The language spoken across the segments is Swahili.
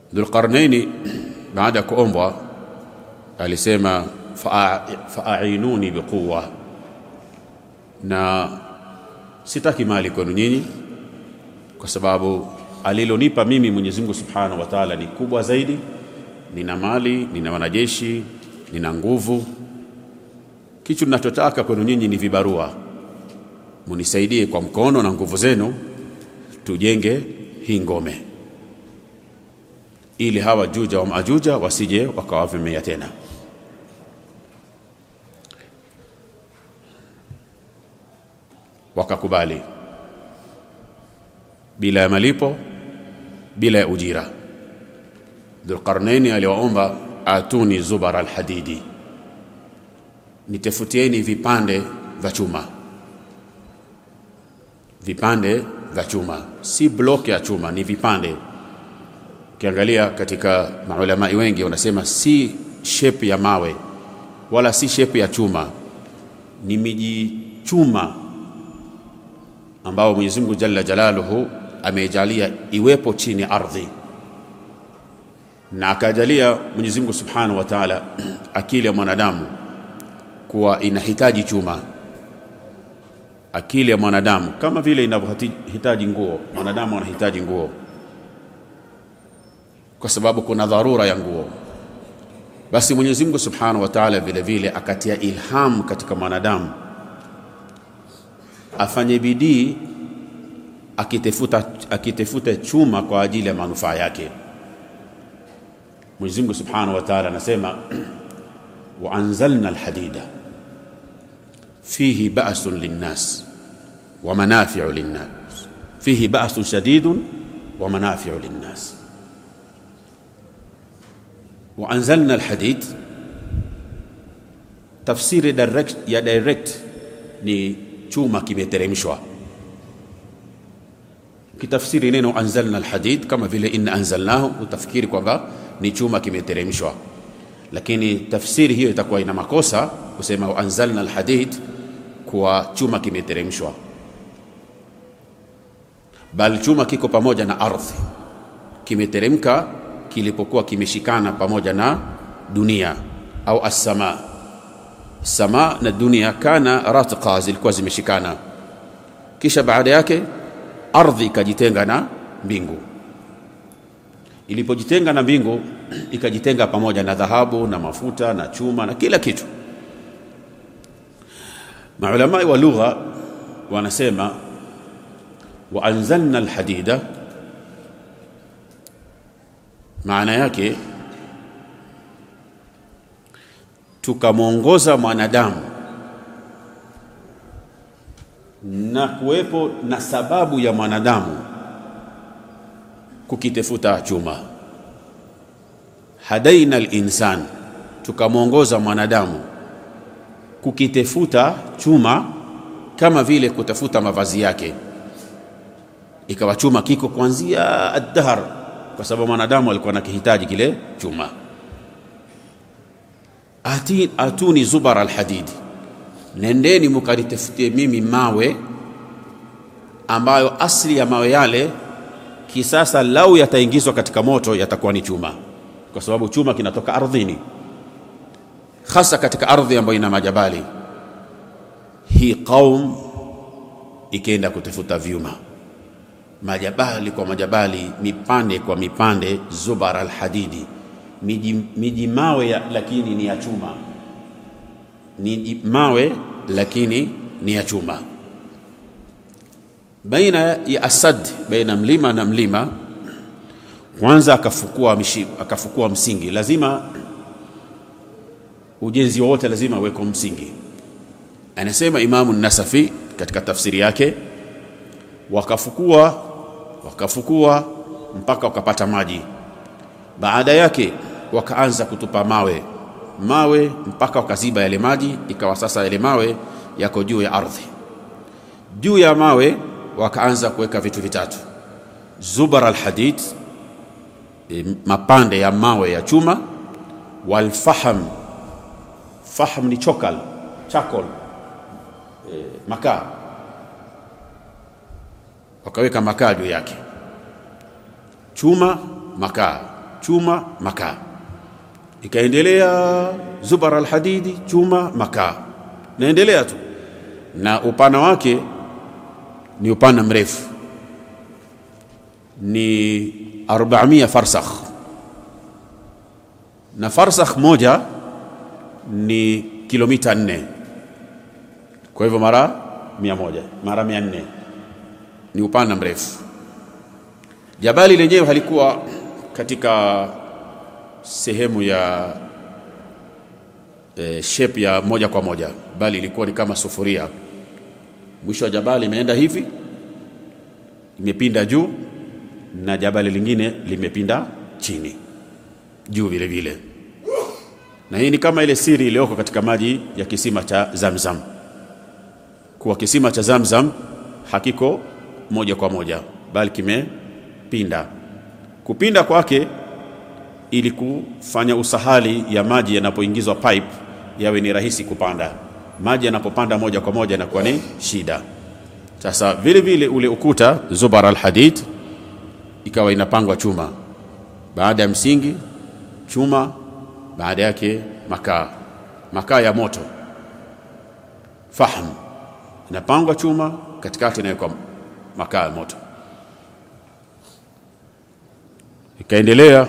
Dhulqarnaini baada ya kuombwa alisema faainuni biquwa, na sitaki mali kwenu nyinyi, kwa sababu alilonipa mimi Mwenyezi Mungu Subhanahu wa Ta'ala ni kubwa zaidi. Nina mali, nina wanajeshi, nina nguvu. Kitu ninachotaka kwenu nyinyi ni vibarua, munisaidie kwa mkono na nguvu zenu, tujenge hii ngome, ili hawa Juja wa Majuja wasije wakawavamia tena. Wakakubali bila ya malipo, bila ya ujira. Dhulqarnaini aliwaomba atuni zubar alhadidi, nitafutieni vipande vya chuma, vipande vya chuma, si block ya chuma, ni vipande. Ukiangalia katika maulamai wengi wanasema si shape ya mawe wala si shape ya chuma, ni miji chuma ambao Mwenyezi Mungu Jalla Jalaluhu amejalia iwepo chini ardhi, na akajalia Mwenyezi Mungu Subhanahu wa Ta'ala akili ya mwanadamu kuwa inahitaji chuma. Akili ya mwanadamu kama vile inavyohitaji nguo, mwanadamu anahitaji nguo kwa sababu kuna dharura ya nguo. Basi Mwenyezi Mungu Subhanahu wa Ta'ala vile vile akatia ilham katika mwanadamu afanye bidii akitafuta akitafuta chuma kwa ajili ya manufaa yake. Mwenyezi Mungu Subhanahu wa Ta'ala anasema wa anzalna alhadida fihi ba'sun linnas wa manafi'u linnas fihi ba'sun shadidun wa manafi'u linnas wa anzalna alhadid, tafsiri direct ya direct ni chuma kimeteremshwa. Kitafsiri neno anzalna alhadid kama vile inna anzalnahu, utafikiri kwamba ni chuma kimeteremshwa, lakini tafsiri hiyo itakuwa ina makosa kusema anzalna alhadid kwa chuma kimeteremshwa, bali chuma kiko pamoja na ardhi, kimeteremka kilipokuwa kimeshikana pamoja na dunia au as-sama. Sama na dunia kana ratqa, zilikuwa zimeshikana, kisha baada yake ardhi ikajitenga na mbingu. Ilipojitenga na mbingu, ikajitenga pamoja na dhahabu na mafuta na chuma na kila kitu. Maulamai wa lugha wanasema wa anzalna alhadida maana yake tukamwongoza mwanadamu na kuwepo na sababu ya mwanadamu kukitafuta chuma. Hadaina al-insan, tukamwongoza mwanadamu kukitafuta chuma kama vile kutafuta mavazi yake, ikawa chuma kiko kuanzia ad-dahr kwa sababu mwanadamu alikuwa anakihitaji kile chuma. Ati, atuni zubar alhadidi, nendeni mukanitafutie mimi mawe ambayo asili ya mawe yale kisasa lau yataingizwa katika moto yatakuwa ni chuma, kwa sababu chuma kinatoka ardhini, hasa katika ardhi ambayo ina majabali. Hii qaum ikaenda kutafuta vyuma majabali kwa majabali, mipande kwa mipande, zubar alhadidi, miji, miji mawe ya, lakini ni ya chuma, ni mawe lakini ni ya chuma. Baina ya asad, baina mlima na mlima, kwanza akafukua, mishi, akafukua msingi. Lazima ujenzi wowote lazima uweko msingi. Anasema Imamu Nasafi katika tafsiri yake, wakafukua wakafukua mpaka wakapata maji. Baada yake wakaanza kutupa mawe mawe mpaka wakaziba yale maji, ikawa sasa yale mawe yako juu ya ardhi. Juu ya mawe wakaanza kuweka vitu vitatu: zubar alhadid, e, mapande ya mawe ya chuma, walfaham, faham ni chokal chakol, e, makaa wakaweka makaa juu yake, chuma makaa, chuma, makaa. Ikaendelea zubar alhadidi, chuma, makaa, naendelea tu, na upana wake ni upana mrefu, ni 400 farsakh, na farsakh moja ni kilomita nne. Kwa hivyo mara mia moja mara mia nne ni upana mrefu. Jabali lenyewe halikuwa katika sehemu ya e, shape ya moja kwa moja, bali ilikuwa ni kama sufuria. Mwisho wa jabali imeenda hivi, imepinda juu, na jabali lingine limepinda chini juu vile vile, na hii ni kama ile siri iliyoko katika maji ya kisima cha Zamzam, kuwa kisima cha Zamzam hakiko moja kwa moja, bali kimepinda. Kupinda kwake ili kufanya usahali ya maji yanapoingizwa pipe yawe ni rahisi kupanda. Maji yanapopanda moja kwa moja inakuwa ni shida. Sasa vile vile ule ukuta zubar alhadid ikawa inapangwa chuma, baada ya msingi chuma, baada yake makaa, makaa ya moto, fahm, inapangwa chuma, katikati inawekwa makaa ya moto, ikaendelea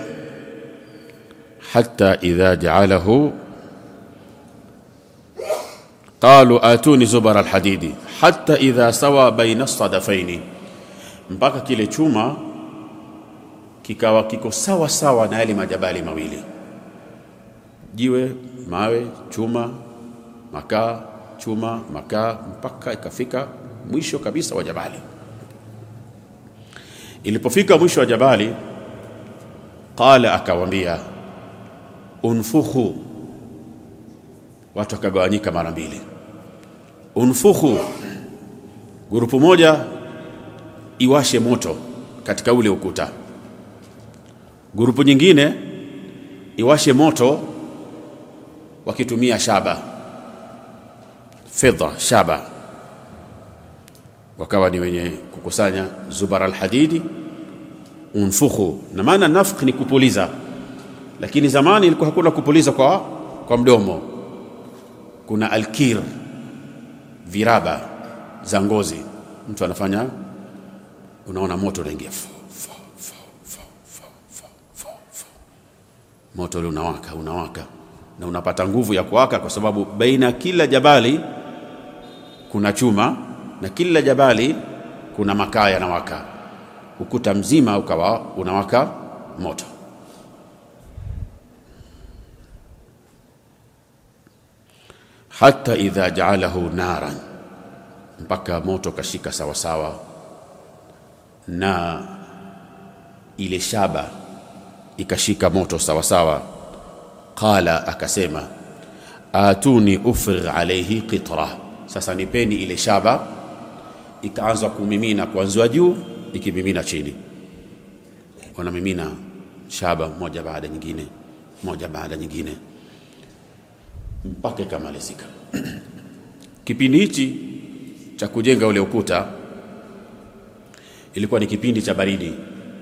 hata idha jaalahu qalu atuni zubar alhadidi hata idha sawa baina sadafaini, mpaka kile chuma kikawa kiko sawa sawa na yale majabali mawili, jiwe, mawe, chuma, makaa, chuma, makaa, mpaka ikafika mwisho kabisa wa jabali. Ilipofika mwisho wa jabali, qala, akawambia unfukhu, watu wakagawanyika mara mbili. Unfukhu, grupu moja iwashe moto katika ule ukuta, grupu nyingine iwashe moto wakitumia shaba, fedha, shaba. Wakawa ni wenye kukusanya zubar alhadidi. Unfukhu, na maana nafkh ni kupuliza lakini zamani ilikuwa hakuna kupuliza kwa, kwa mdomo. Kuna alkir, viraba za ngozi, mtu anafanya, unaona moto unaingia, moto ule unawaka unawaka, na unapata nguvu ya kuwaka, kwa sababu baina kila jabali kuna chuma na kila jabali kuna makaa yanawaka, ukuta mzima ukawa unawaka moto. hata idha jaalahu naran, mpaka moto kashika sawasawa na ile shaba ikashika moto sawasawa. Qala, akasema atuni ufrigh alaihi qitra, sasa nipeni ile shaba. Ikaanza kumimina kuanzia juu ikimimina chini, wanamimina shaba moja baada nyingine, moja baada nyingine mpaka ikamalizika. Kipindi hichi cha kujenga ule ukuta ilikuwa ni kipindi cha baridi,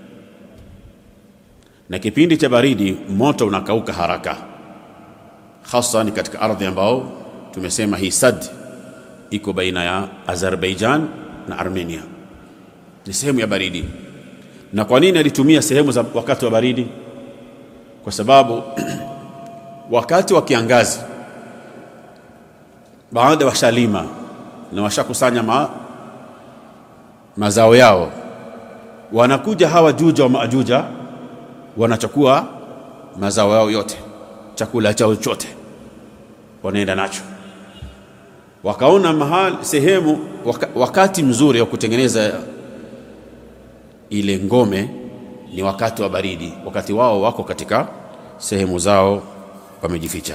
na kipindi cha baridi moto unakauka haraka, hasa ni katika ardhi ambao tumesema hii sad iko baina ya Azerbaijan na Armenia, ni sehemu ya baridi. Na kwa nini alitumia sehemu za wakati wa baridi? Kwa sababu wakati wa kiangazi baada washalima na washakusanya ma, mazao yao, wanakuja hawa Juja wa Majuja wanachukua mazao yao yote, chakula chao chote wanaenda nacho. Wakaona mahali sehemu waka, wakati mzuri wa kutengeneza ile ngome ni wakati wa baridi, wakati wao wako katika sehemu zao wamejificha.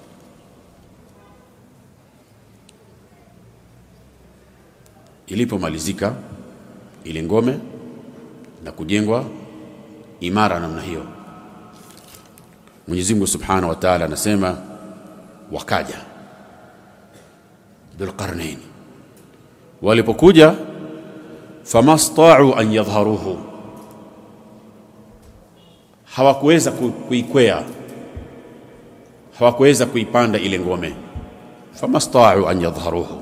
Ilipomalizika ile ngome na kujengwa imara namna hiyo, Mwenyezi Mungu Subhanahu wa Ta'ala anasema wakaja Dhulqarnain, walipokuja famastau an yadhharuhu, hawakuweza kuikwea, hawakuweza kuipanda ile ngome. famastau an yadhharuhu,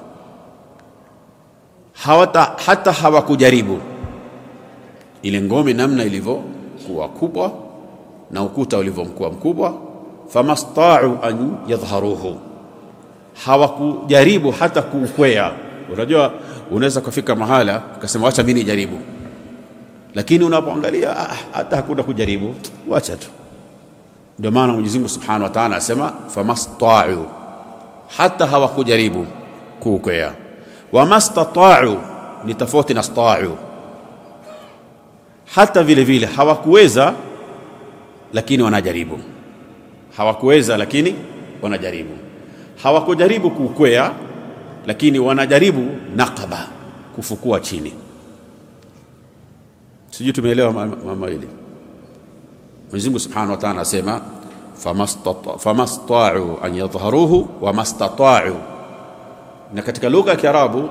hawata hata hawakujaribu ile ngome namna ilivyokuwa kubwa na ukuta ulivyokuwa mkubwa. famastau an yadhharuhu, hawakujaribu hata kuukwea. Unajua, unaweza kufika mahala ukasema wacha mimi nijaribu lakini unapoangalia ah, hata hakuna kujaribu, wacha tu. Ndio maana Mwenyezi Mungu Subhanahu wa Ta'ala anasema famasta'u, hata hawakujaribu kuukwea. Wamastata'u ni tofauti na sta'u, hata vile vile hawakuweza, lakini wanajaribu. Hawakuweza, lakini wanajaribu. Hawakujaribu kuukwea, lakini wanajaribu naqaba, kufukua chini Sijui tumeelewa mama hili. Mwenyezi Mungu Subhanahu wa Ta'ala anasema famasta'u an yadhharuhu wa mastata'u, na katika lugha ya Kiarabu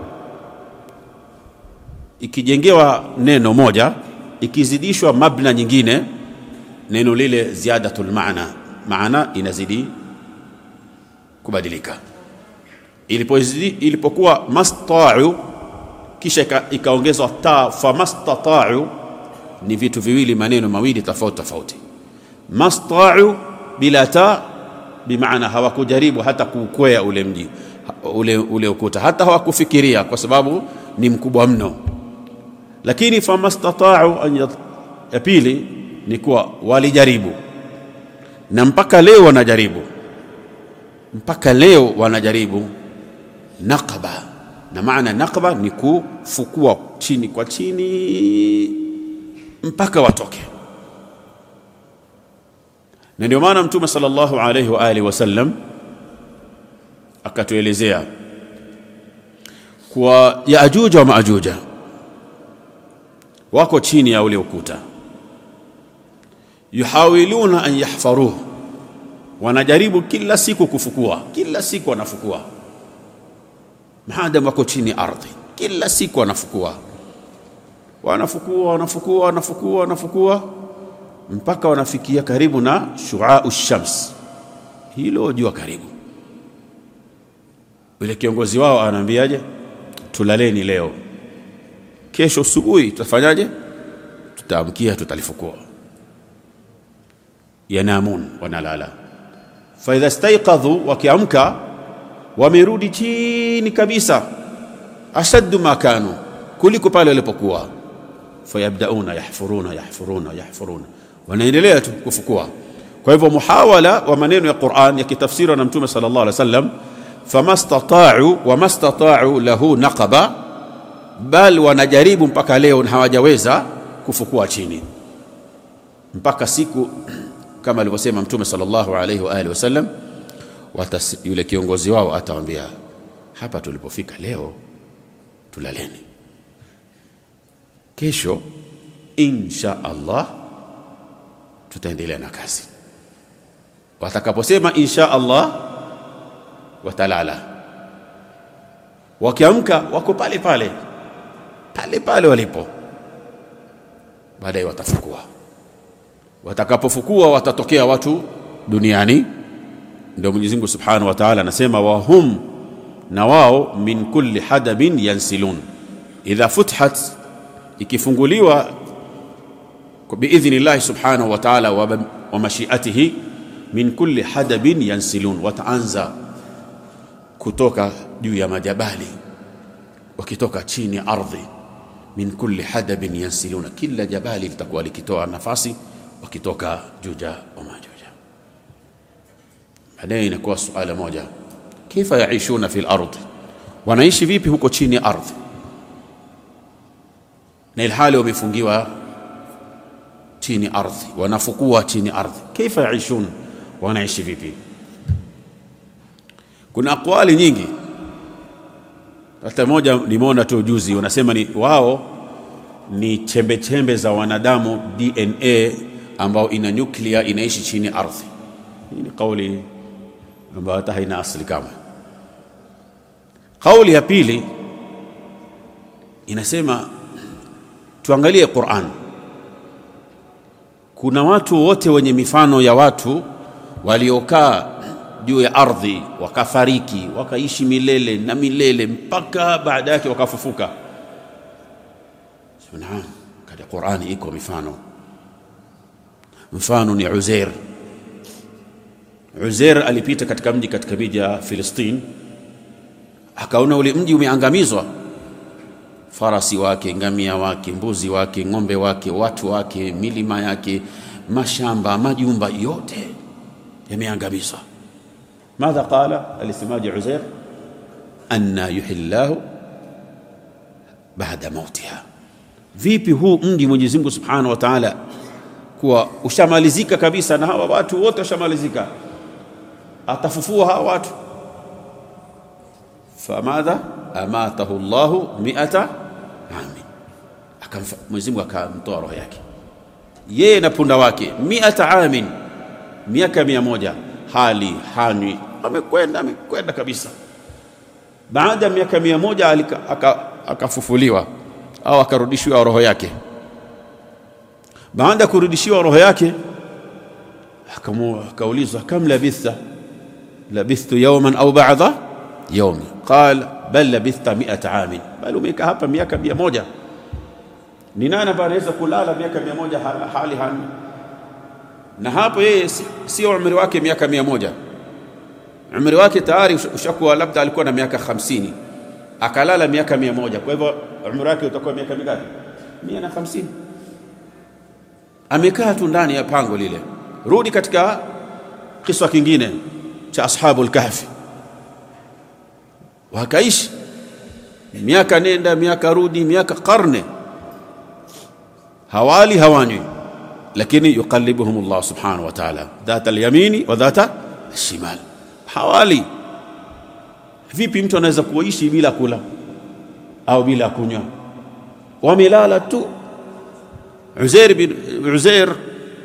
ikijengewa neno moja ikizidishwa mabna nyingine, neno lile ziyadatul maana, maana inazidi kubadilika. Ilipokuwa masta'u kisha ikaongezwa ta famastata'u ni vitu viwili, maneno mawili tofauti tofauti. Masta'u bila ta bimaana hawakujaribu hata kuukwea ule mji ule, ule ukuta, hata hawakufikiria kwa sababu ni mkubwa mno. Lakini famastata'u ya pili ni kuwa walijaribu, na mpaka leo wanajaribu, mpaka leo wanajaribu naqaba, na maana naqaba ni kufukua chini kwa chini mpaka watoke. Na ndio maana Mtume sallallahu alayhi wa alihi wasallam akatuelezea kwa Yaajuja wa Maajuja wako chini ya ule ukuta, yuhawiluna an yahfaruhu, wanajaribu kila siku kufukua, kila siku wanafukua, maadamu wako chini ardhi, kila siku wanafukua wanafukua wanafukua wanafukua wanafukua mpaka wanafikia karibu na shuau shams, hilo jua karibu. Yule kiongozi wao anaambiaje? Tulaleni leo, kesho asubuhi tutafanyaje? Tutaamkia, tutalifukua. Yanamun, wanalala. Faidha staiqadhu, wakiamka wamerudi chini kabisa, ashaddu ma kanu, kuliko pale walipokuwa fayabdauna yahfuruna yahfuruna yahfuruna, wanaendelea tu kufukua. Kwa hivyo muhawala wa maneno ya Qur'an yakitafsiriwa na Mtume sallallahu alaihi wasallam, famastata'u wamastata'u lahu naqaba, bal wanajaribu mpaka leo hawajaweza kufukua chini, mpaka siku kama alivyosema Mtume sallallahu alaihi wa alihi wasallam, yule kiongozi wao atawaambia, hapa tulipofika leo tulaleni kesho insha Allah tutaendelea na kazi. Watakaposema insha Allah watalala, wakiamka wako pale pale pale pale walipo, baadaye watafukua. Watakapofukua watatokea watu duniani, ndio Mwenyezi Mungu Subhanahu wa Ta'ala anasema wahum, na wao min kulli hadabin yansilun idha futhat ikifunguliwa biidhni llahi subhanahu wa ta'ala wa mashiatihi, min kulli hadabin yansilun, wataanza kutoka juu ya majabali wakitoka chini ya ardhi. Min kulli hadabin yansiluna, kila jabali litakuwa likitoa nafasi wakitoka Juja wa Majuja. Baadaye inakuwa suala moja, kaifa yaishuna fi lardhi, wanaishi vipi huko chini ya ardhi na ilhali wamefungiwa chini ardhi, wanafukua chini ardhi. Kaifa yaishun, wanaishi vipi? Kuna aqwali nyingi, hata moja nimeona tu juzi, wanasema ni wao ni chembe chembe za wanadamu DNA ambao ina nyuklia inaishi chini ardhi. Hii ni kauli ambayo hata haina asili kama. Kauli ya pili inasema tuangalie Qur'an kuna watu wote wenye mifano ya watu waliokaa juu ya ardhi wakafariki wakaishi milele na milele mpaka baada yake wakafufuka. Naam, katika Qur'ani iko mifano. Mfano ni Uzair. Uzair alipita katika mji katika miji ya Filistini, akaona ule mji umeangamizwa, farasi wake, ngamia wake, mbuzi wake, ng'ombe wake, watu wake, milima yake, mashamba, majumba yote yameangamizwa. Madha qala, alisemaje Uzair? anna yuhillahu baada mautiha, vipi huu mji Mwenyezi Mungu Subhanahu wa Ta'ala kuwa ushamalizika kabisa na hawa watu wote washamalizika, atafufua hawa watu. Famadha amatahu Allahu miata ami, Mwenyezi Mungu akamtoa roho yake yeye na punda wake, miata amin, miaka mia moja, hali hanywi, amekwenda amekwenda kabisa. Baada ya miaka mia moja akafufuliwa au akarudishiwa roho yake. Baada ya kurudishiwa roho yake akaulizwa, kam labitha? Labithtu yawman au ba'da yawmi, qal bal labithta mi'ata amin, bali umekaa hapa miaka mia moja. Ni nani ambaye anaweza kulala miaka mia moja hali hani? Na hapo yeye sio umri wake miaka mia moja, umri wake tayari ushakuwa labda alikuwa na miaka hamsini akalala miaka mia moja. Kwa hivyo umri wake utakuwa miaka mingapi? mia na hamsini. Amekaa tu ndani ya pango lile. Rudi katika kiswa kingine cha ashabul kahfi, wakaishi miaka nenda miaka rudi, miaka karne, hawali hawanywi, lakini yuqallibuhum Allah subhanahu wa ta'ala dhata alyamini wa dhata alshimal, hawali Vipi mtu anaweza kuishi bila kula au bila kunywa? Wamelala tu. Uzair bin Uzair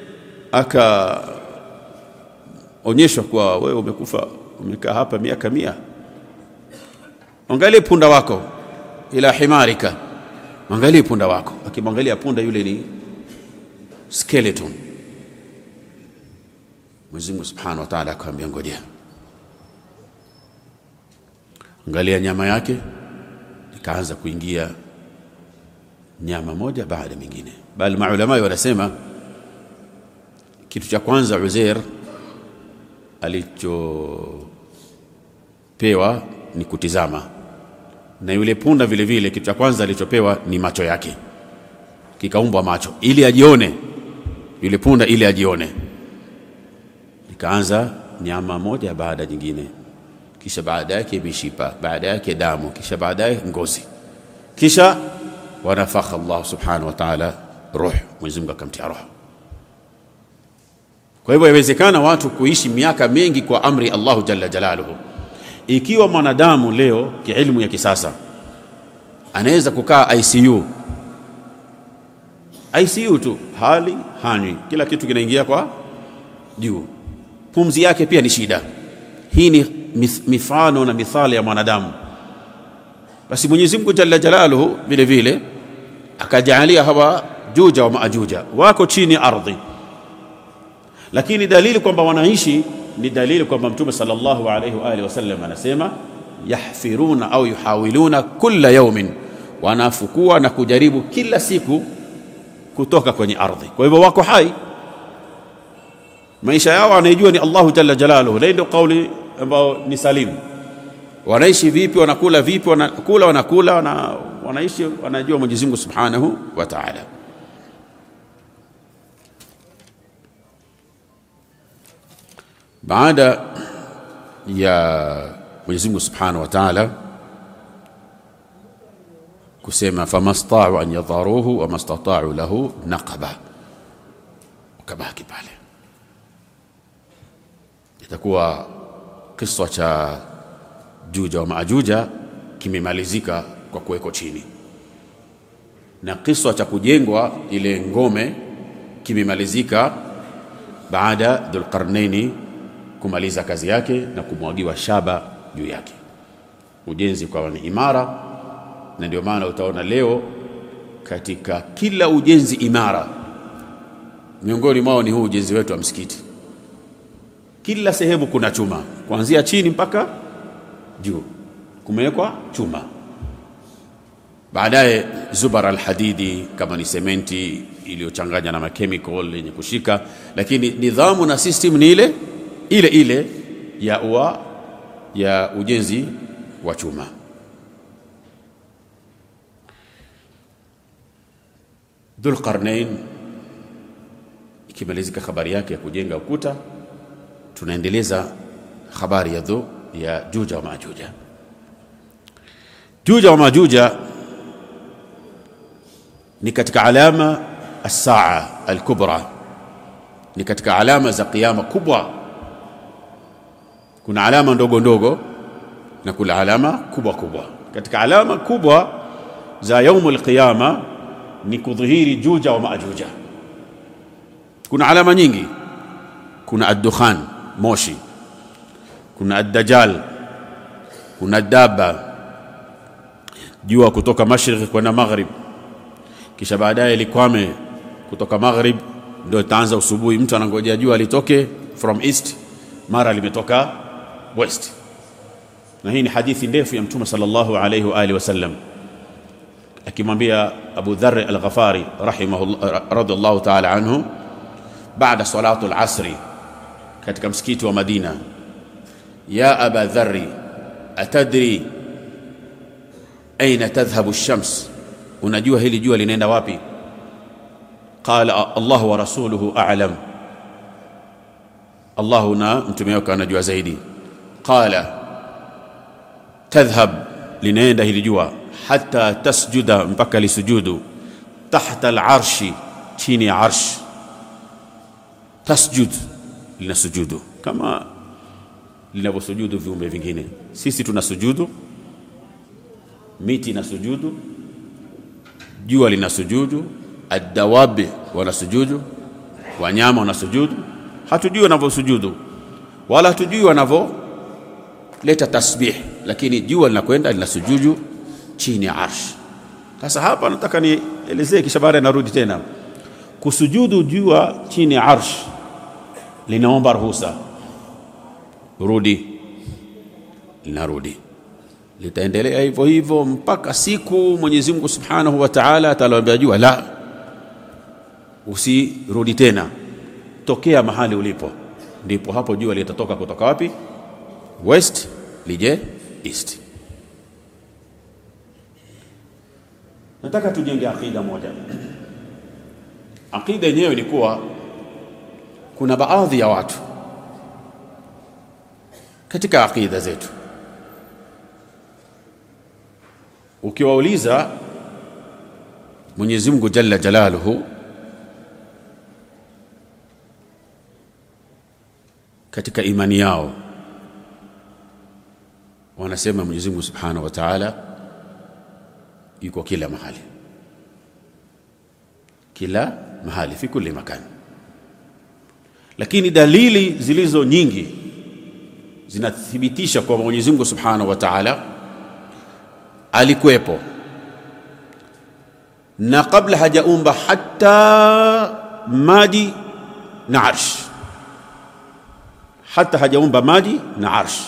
akaonyeshwa kwa wewe umekufa, umekaa hapa miaka mia. Angalie punda wako, ila himarika, angalie punda wako. Akimwangalia punda yule ni skeleton. Mwenyezi Mungu Subhanahu wa Ta'ala akamwambia ngojea Angalia nyama yake, ikaanza kuingia nyama moja baada ya mingine, bali maulama wanasema kitu cha kwanza Uzair alichopewa ni kutizama, na yule punda vile vile kitu cha kwanza alichopewa ni macho yake, kikaumbwa macho ili ajione yule punda, ili ajione. Ikaanza nyama moja baada ya nyingine kisha baada yake mishipa, baada yake damu, kisha baadaye ngozi, kisha wanafakha Allah subhanahu wa ta'ala ruh, Mwenyezi Mungu akamtia roho. Kwa hivyo yawezekana watu kuishi miaka mingi kwa amri Allahu jalla jalaluhu. Ikiwa mwanadamu leo kiilmu ya kisasa anaweza kukaa ICU, ICU tu, hali hanywi, kila kitu kinaingia kwa juu, pumzi yake pia ni shida. Hii ni mifano na mithali ya mwanadamu. Basi Mwenyezi Mungu jalla jalaluhu vile vile akajaalia hawa juja wa maajuja wako chini ardhi, lakini dalili kwamba wanaishi ni dalili kwamba Mtume sallallahu alayhi wa alihi wasallam anasema yahfiruna au yuhawiluna kulla yaumin, wanafukua na kujaribu kila siku kutoka kwenye ardhi. Kwa hivyo wako hai, maisha yao anaijua ni Allahu jalla jalaluhu. Ndio kauli ambao ni salimu. Wanaishi vipi? Wanakula vipi? Wanakula wanakula wana, wanaishi wanajua Mwenyezi Mungu Subhanahu wa Ta'ala. Baada ya Mwenyezi Mungu Subhanahu wa Ta'ala kusema famastau an yadharuhu wa mastatau lahu naqaba, ukabaki pale, itakuwa Kisa cha Juja wa Maajuja kimemalizika kwa kuwekwa chini, na kisa cha kujengwa ile ngome kimemalizika baada Dhulqarnaini kumaliza kazi yake na kumwagiwa shaba juu yake, ujenzi ukawa ni imara. Na ndio maana utaona leo katika kila ujenzi imara miongoni mwao ni huu ujenzi wetu wa msikiti. Kila sehemu kuna chuma, kuanzia chini mpaka juu kumewekwa chuma. Baadaye zubar alhadidi, kama ni sementi iliyochanganya na machemical yenye kushika, lakini nidhamu na system ni ile ile ile ya ua ya ujenzi wa chuma. Dhulqarnain ikimalizika habari yake ya kujenga ukuta, tunaendeleza habari ya dhu ya Juja wa Majuja. Juja wa Majuja ni katika alama as-saa al-kubra, ni katika alama za kiyama kubwa. Kuna alama ndogo ndogo na kuna alama kubwa kubwa. Katika alama kubwa za yaumul qiyama ni kudhihiri Juja wa Majuja. Kuna alama nyingi, kuna ad-dukhan, moshi, kuna ad-dajjal, kuna daba, jua kutoka mashariki kwenda maghrib, kisha baadaye likwame kutoka maghrib, ndio itaanza usubuhi. Mtu anangojea jua litoke from east, mara limetoka west. Na hii ni hadithi ndefu ya Mtume sallallahu alayhi wa alihi wasallam akimwambia Abu Dharr al-Ghafari rahimahullah radhiallahu ta'ala anhu baada salatu al-asri katika msikiti wa Madina, ya Aba Dharri atadri aina tadhhabu ash-shams, unajua hili jua linaenda wapi? Qala Allah wa rasuluhu a'lam, Allahu na mtume wake anajua zaidi. Qala tadhhab, linaenda hili jua hata tasjuda, mpaka lisujudu tahta al-arshi, chini ya arsh tasjud lina sujudu kama linavyosujudu viumbe vingine. Sisi tuna sujudu, miti ina sujudu, jua lina sujudu, adawabi wana sujudu, wanyama wana sujudu. Hatujui wanavyosujudu wala hatujui wanavyoleta tasbih, lakini jua linakwenda lina sujudu chini ya arsh. Sasa hapa nataka nielezee, kisha baadaye narudi tena kusujudu jua chini ya arsh linaomba ruhusa, rudi, linarudi, litaendelea hivyo hivyo mpaka siku Mwenyezi Mungu Subhanahu wa Ta'ala ataliambia jua la, usirudi tena, tokea mahali ulipo. Ndipo hapo jua litatoka kutoka wapi? West lije east. Nataka tujenge akida moja. Akida yenyewe ni kuwa kuna baadhi ya watu katika akida zetu, ukiwauliza Mwenyezi Mungu Jalla Jalaluhu katika imani yao, wanasema Mwenyezi Mungu Subhanahu wa Ta'ala yuko kila mahali, kila mahali, fi kulli makani lakini dalili zilizo nyingi zinathibitisha kwamba Mwenyezi Mungu Subhanahu wa Ta'ala alikuwepo na kabla hajaumba hata maji na arsh, hata hajaumba maji na arsh.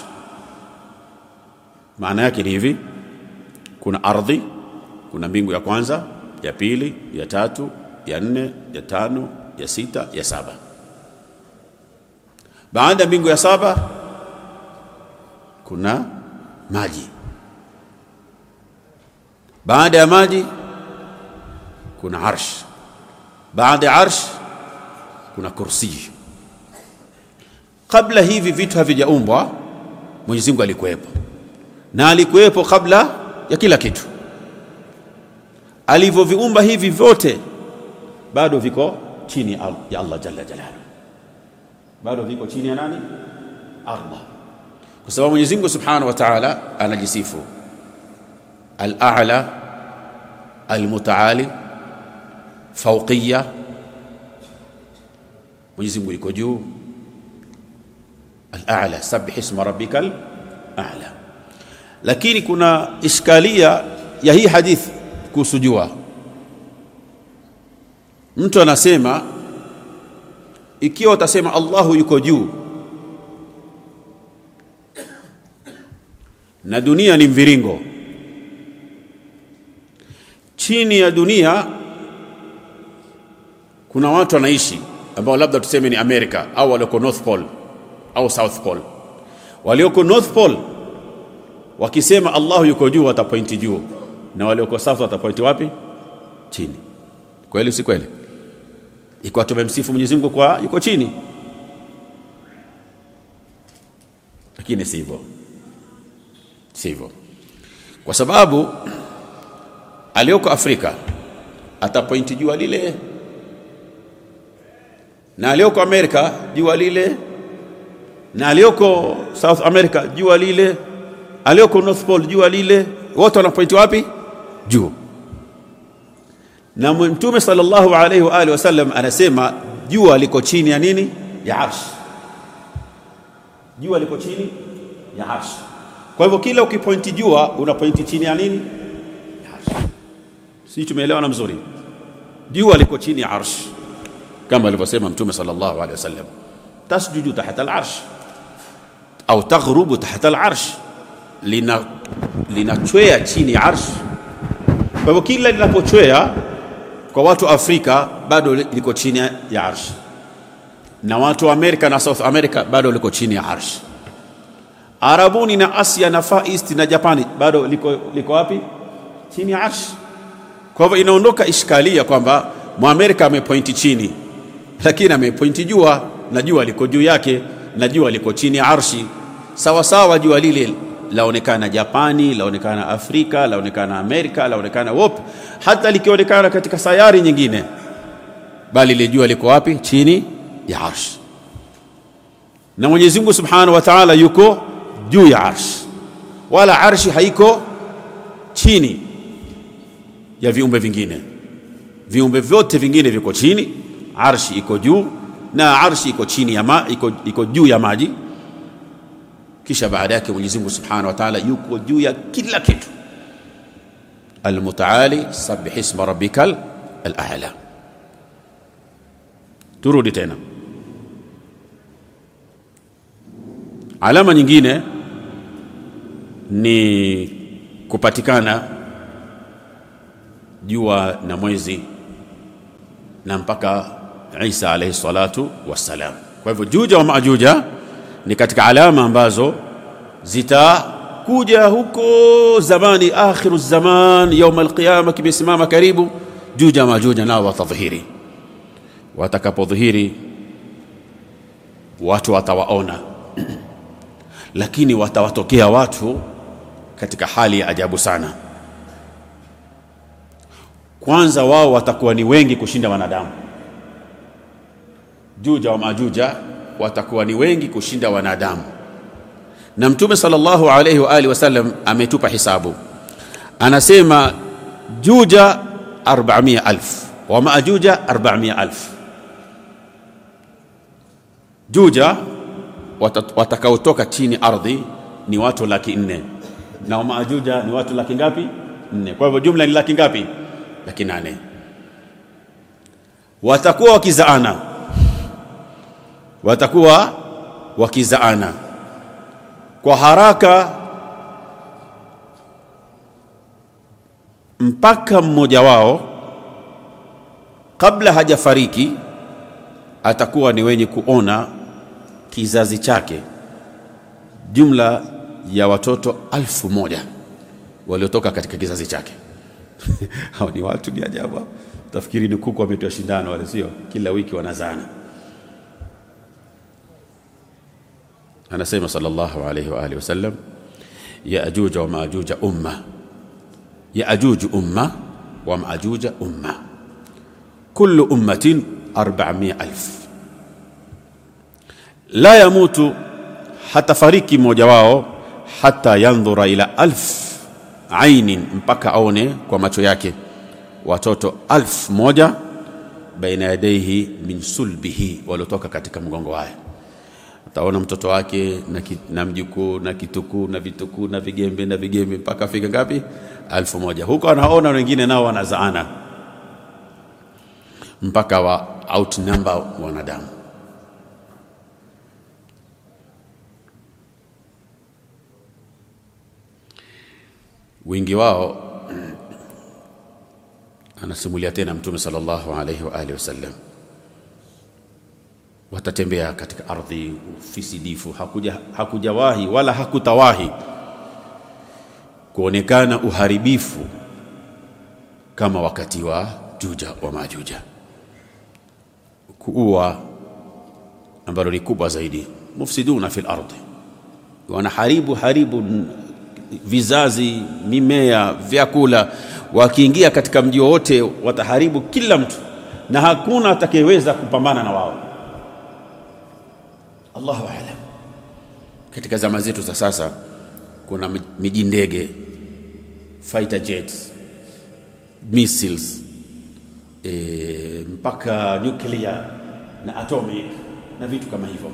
Maana yake ni hivi: kuna ardhi, kuna mbingu ya kwanza, ya pili, ya tatu, ya nne, ya tano, ya sita, ya saba baada ya mbingu ya saba kuna maji, baada ya maji kuna arsh, baada ya arsh kuna kursi. Kabla hivi vitu havijaumbwa, Mwenyezi Mungu alikuwepo, na alikuwepo kabla ya kila kitu. Alivyoviumba hivi vyote bado viko chini ya Allah jalla jalaluhu bado viko chini ya nani? Allah, kwa sababu Mwenyezi Mungu Subhanahu wa Ta'ala anajisifu al-a'la al-mutaali fawqiyya. Mwenyezi Mungu yuko juu, al-a'la, sabbih isma rabbikal a'la. Lakini kuna iskalia ya hii hadithi kuhusu jua. Mtu anasema ikiwa utasema Allahu yuko juu na dunia ni mviringo, chini ya dunia kuna watu wanaishi ambao labda tuseme ni Amerika au walioko North Pole au South Pole. Walioko North Pole wakisema Allahu yuko juu watapointi juu, na walioko South watapointi wapi? Chini. Kweli si kweli? Ikiwa tumemsifu Mwenyezi Mungu kwa yuko chini, lakini sivyo, sivyo, kwa sababu aliyoko Afrika atapointi jua lile na aliyoko Amerika jua lile, na aliyoko South America jua lile, aliyoko North Pole jua lile, wote wanapointi wapi? Juu. Na Mtume sallallahu alaihi wa alihi wasallam anasema jua liko chini ya nini? Ya arsh. Jua liko chini ya arsh. Kwa hivyo kila ukipointi jua unapointi chini ya nini? Ya arsh. Si tumeelewana mzuri? Jua liko chini ya arsh kama alivyosema Mtume sallallahu alaihi wasallam, tasjudu tahta al-arsh au taghrubu tahta al-arsh, lina linachwea chini ya arsh. Kwa hivyo kila linapochwea kwa watu wa Afrika bado liko chini ya arsh, na watu wa Amerika na South America bado liko chini ya arsh. Arabuni na Asia na Far East na Japani bado liko, liko wapi? Chini ya arsh. Kwa hivyo inaondoka ishkalia kwamba Mwamerika amepointi chini lakini amepointi jua na jua liko juu yake na jua liko chini ya arshi sawa sawa. Jua lile laonekana Japani, laonekana Afrika, laonekana Amerika, laonekana wop, hata likionekana katika sayari nyingine, bali ile jua liko wapi? Chini ya arshi. Na Mwenyezi Mungu Subhanahu wa Ta'ala yuko juu ya arshi, wala arshi haiko chini ya viumbe vingine. Viumbe vyote vingine viko chini arshi iko juu na arshi iko chini ya ma, iko, iko juu ya maji. Kisha baada yake Mwenyezi Mungu Subhanahu wa Ta'ala yuko juu ya kila kitu. Almutaali sabbih isma rabbikal al-a'la. Turudi tena, alama nyingine ni kupatikana jua na mwezi na mpaka Isa alayhi salatu wassalam. Kwa hivyo Juja wa Majuja ni katika alama ambazo zitakuja huko zamani, akhiru zaman, yaum alqiyama, kimesimama karibu. Juja wa Majuja nao watadhihiri. Watakapodhihiri watu watawaona, lakini watawatokea watu katika hali ya ajabu sana. Kwanza wao watakuwa ni wengi kushinda wanadamu. Juja wa Majuja watakuwa ni wengi kushinda wanadamu, na Mtume sallallahu alayhi wa alihi wasallam ametupa hisabu, anasema Juja 400,000 wa Majuja 400,000. Juja watakaotoka chini ardhi ni watu laki nne na wa Majuja ni watu laki ngapi? Nne. Kwa hivyo jumla ni laki ngapi? laki nane. Watakuwa wakizaana, watakuwa wakizaana kwa haraka mpaka mmoja wao kabla hajafariki atakuwa ni wenye kuona kizazi chake, jumla ya watoto alfu moja waliotoka katika kizazi chake. Hao ni watu ni ajabu. Tafikiri ni kuku wametoa shindano wale, sio? Kila wiki wanazana. Anasema sallallahu alayhi wa alihi wasallam, Yaajuj wa Maajuj umma, Yaajuj umma wa Maajuj umma, kullu ummatin 400,000 la yamutu, hatafariki mmoja wao hata yandhura ila alf ainin mpaka aone kwa macho yake watoto alfu moja baina yadaihi min sulbihi, waliotoka katika mgongo wake. Ataona mtoto wake na, ki, na mjukuu na kitukuu na vitukuu na vigembe na vigembe mpaka afika ngapi? Alfu moja. Huko anaona wengine nao wanazaana mpaka wa outnumber wanadamu. wingi wao anasimulia tena Mtume sallallahu alaihi wa alihi wasallam, watatembea katika ardhi fisidifu. Hakuja, hakujawahi wala hakutawahi kuonekana uharibifu kama wakati wa Juja wa Majuja, kuua ambalo ni kubwa zaidi. Mufsiduna fil ardi, wanaharibu haribu vizazi, mimea, vyakula. Wakiingia katika mji wowote wataharibu kila mtu, na hakuna atakayeweza kupambana na wao. Allahu aalam. Katika zama zetu za sasa kuna miji ndege, fighter jets, missiles e, mpaka nuclear na atomic na vitu kama hivyo.